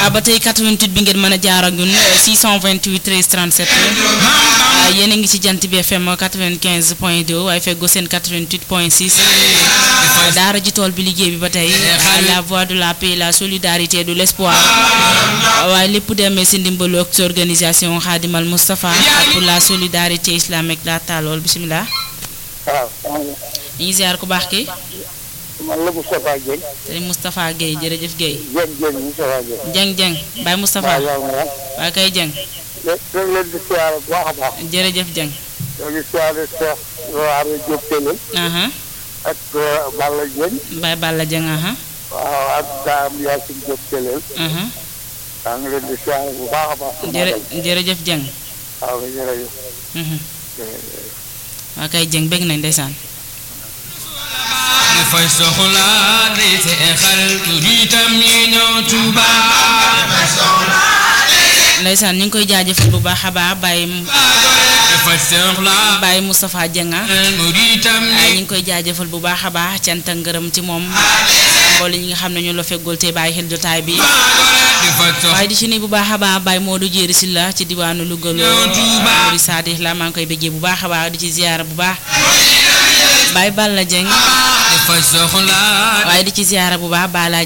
ah ba tey 88 bi ngeen mën a jaar ak ñun 628 13 37 ah yéen a ngi ci jant bi FM 95 point 2 waaye feggoo seen 88 point 6 daara ji tool bi liggéey bi ba tey la voix de la paix la solidarité de l'espoir waaye lépp demee si ndimbalu ak organisation Khadimal Moustapha pour la solidarité islamique la taalool bisimilah. waaw. ñu ngi ziar ku baax ki man la Moustapha Dieng. sëñ Moustapha Guèye jërëjëf Guèye. Dieng Dieng Moustapha Dieng. Dieng Dieng Baye Moustapha waaw yow nga waa kay Dieng wax. dañ leen di siyaare bu baax a baax. jërëjëf Dieng. ñoo ngi siyaare Cheikh Waare Diop Télé aha ak Balla Dieng. Baye Balla Dieng aha waaw ak Dame Yacine Diop Télé. aha maa ngi leen di siyaare bu baax a baax. jërë jërëjëf Dieng. waaw jërëjëf. mhm waa kay Dieng bég nañ ndeysaan. dafay soxla day seexal turitam yi ñëw Tuuba ndeysaan ñu ngi koy jaajëfal bu baax a baax Baye dafay soxla Baye Moustapha Dieng ah. muritam waaye yi ñu ngi koy jaajëfal bu baax a baax cant ak ngërëm ci moom mboole ñi nga xam ne ñu la feggool te bàyyi xel jotaay bi dafay soxla waaye di ci nuyu bu baax a baax Baye Modou Jéeri si la ci diwaanu Louga Mouride Sadikh la maa ngi koy bëggee bu baax a baax di ci ziyaara bu baax Baye Balla Dieng dafay soxla waaye di ci ziyaara bu baax Bala